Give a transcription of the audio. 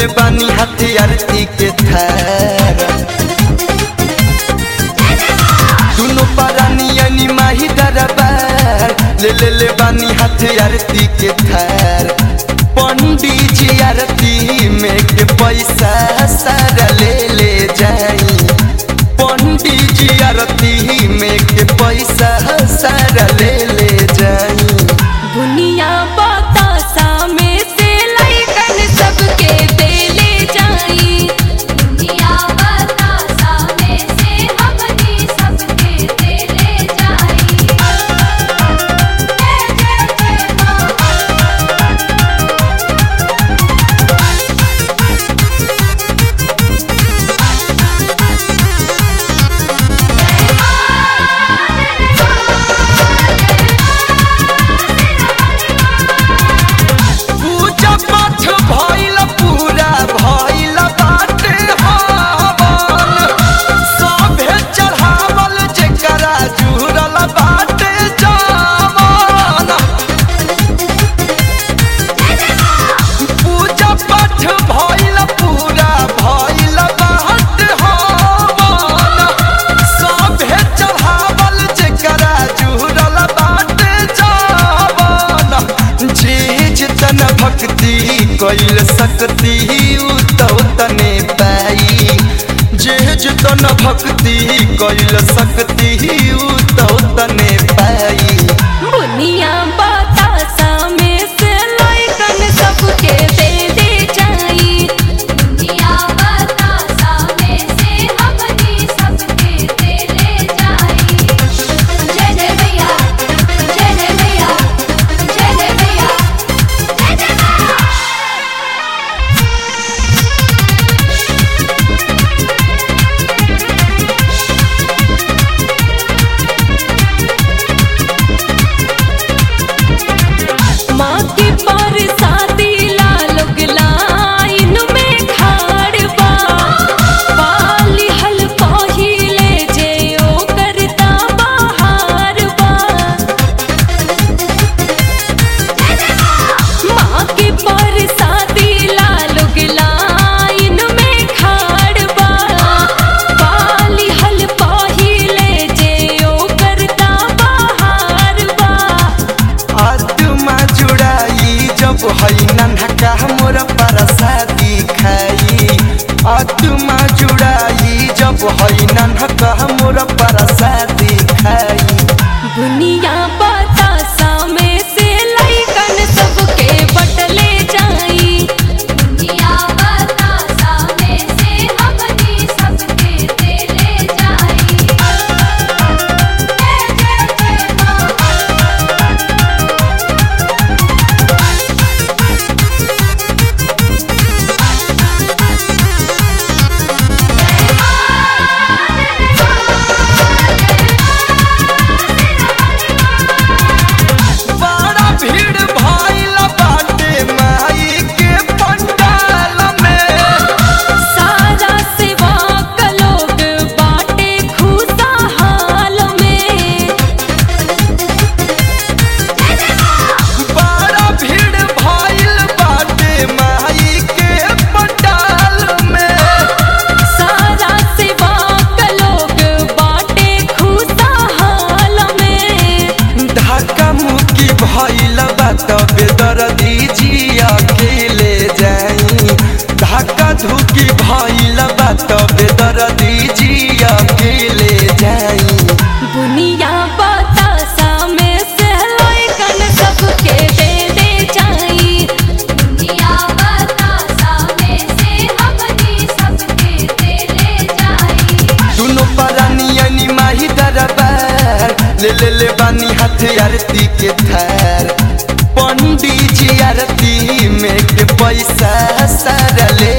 बानी हाथी आरती के थार दुनो पारानी यानी माही दरबार ले ले ले बानी हाथी आरती के थार पंडित जी आरती में के पैसा सारा ले ले जाई पंडित जी आरती में के पैसा सारा ले ले जाई दुनिया बतासा में से लइकन सबके देले जाई दुनिया बतासा में से हमनी सबके देले जाई जय जय जय मां पूजा पाठ भइल पूरा भइल बाटे हवन सभे चढ़ावल जेकरा जुड़ल बाटे जावन पूजा पाठ भइल पूरा भइल बाटे हवन सभे चढ़ावल जेकरा जुड़ल बाटे जावन जीज तन भक्ति कैल सकती उ तो तने पाई जीज तन भक्ति कैल सकती उ तो तने पाई दुनिया बतासा में से लइकन सबके देले जाई दुनिया बतासा में से हमनी सबके देले जाई जय जय भैया जय जय भैया जय जय भैया जय जय मां माँ के पर शादी लालोग लाइन में खाड़ बा पाली हल पहिले जे ओ करता बाहर बा माँ के पर शादी लालोग लाइन में खाड़ बा पाली हल पहिले जे ओ करता बाहर बा आत्मा जुड़ाई जब हई नन्हका मोर परसादी खाई आत्मा जुड़ाई जब हई नन्हका मोर परसादी खाई दुनिया बतासा में से लइकन सबके बटले जाई दुनिया बतासा में से हमनी सबके देले जाई जय जय जय मां बड़ा भीड़ भइल बाटे माई के पंडाल में सारा सेवा का लोग बाटे खुशा हाल में बड़ा भीड़ भइल बाटे माई के पंडाल में सारा सेवा का लोग बाटे खुशा हाल में धक्का मुक्की भइल बा तबे दर्दी जी अकेले जाई धक्का धुकी भइल बा तबे दर्दी जी अकेले जाई दुनिया बतासा में से लइकन सबके देले जाई दुनिया बतासा में से हमनी सबके देले जाई दुनो परानी यानी माही दरबार ले ले ले बानी हाथ आरती के थार पंडित जी आरती में के पैसा सारा ले